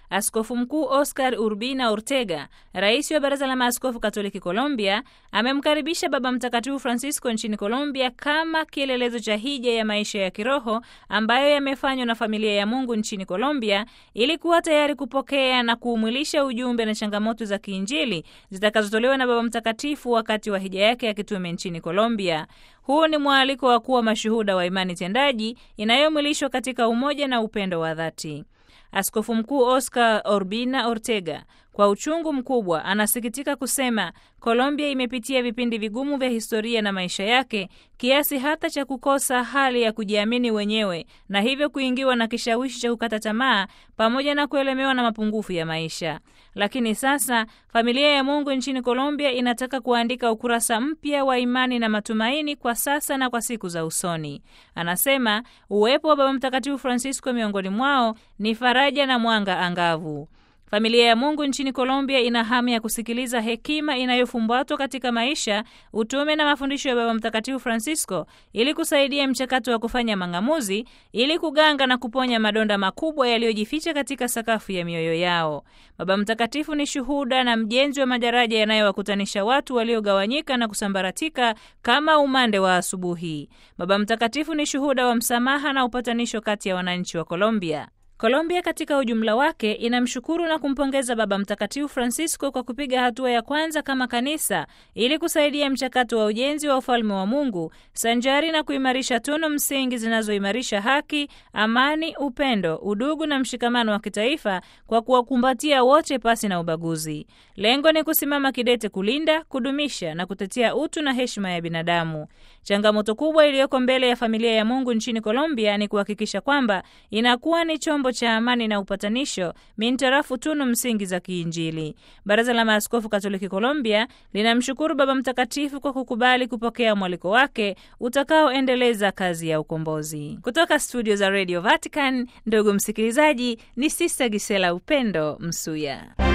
Askofu Mkuu Oscar Urbina Ortega, rais wa Baraza la Maaskofu Katoliki Colombia, amemkaribisha Baba Mtakatifu Francisco nchini Colombia kama kielelezo cha hija ya maisha ya kiroho ambayo yamefanywa na familia ya Mungu nchini Colombia ili kuwa tayari kupokea na kuumwilisha ujumbe na changamoto za kiinjili zitakazotolewa na Baba Mtakatifu wakati wa hija yake ya kitume nchini Colombia. Huu ni mwaliko wa kuwa mashuhuda wa imani tendaji inayomwilishwa katika umoja na upendo wa dhati. Askofu Mkuu Oscar Urbina Ortega kwa uchungu mkubwa anasikitika kusema Colombia imepitia vipindi vigumu vya historia na maisha yake kiasi hata cha kukosa hali ya kujiamini wenyewe na hivyo kuingiwa na kishawishi cha kukata tamaa pamoja na kuelemewa na mapungufu ya maisha. Lakini sasa familia ya Mungu nchini Colombia inataka kuandika ukurasa mpya wa imani na matumaini kwa sasa na kwa siku za usoni. Anasema uwepo wa Baba Mtakatifu Francisco miongoni mwao ni faraja na mwanga angavu. Familia ya Mungu nchini Colombia ina hamu ya kusikiliza hekima inayofumbatwa katika maisha, utume na mafundisho ya Baba Mtakatifu Francisco ili kusaidia mchakato wa kufanya mang'amuzi ili kuganga na kuponya madonda makubwa yaliyojificha katika sakafu ya mioyo yao. Baba Mtakatifu ni shuhuda na mjenzi wa madaraja yanayowakutanisha watu waliogawanyika na kusambaratika kama umande wa asubuhi. Baba Mtakatifu ni shuhuda wa msamaha na upatanisho kati ya wananchi wa Colombia. Colombia katika ujumla wake inamshukuru na kumpongeza Baba Mtakatifu Francisco kwa kupiga hatua ya kwanza kama kanisa ili kusaidia mchakato wa ujenzi wa ufalme wa Mungu sanjari na kuimarisha tunu msingi zinazoimarisha haki, amani, upendo, udugu na mshikamano wa kitaifa kwa kuwakumbatia wote pasi na ubaguzi. Lengo ni kusimama kidete kulinda, kudumisha na kutetea utu na heshima ya binadamu. Changamoto kubwa iliyoko mbele ya familia ya Mungu nchini Colombia ni kuhakikisha kwamba inakuwa ni chombo cha amani na upatanisho mintarafu tunu msingi za kiinjili. Baraza la Maaskofu Katoliki Colombia linamshukuru Baba Mtakatifu kwa kukubali kupokea mwaliko wake utakaoendeleza kazi ya ukombozi. Kutoka studio za Radio Vatican, ndugu msikilizaji, ni Sista Gisela Upendo Msuya.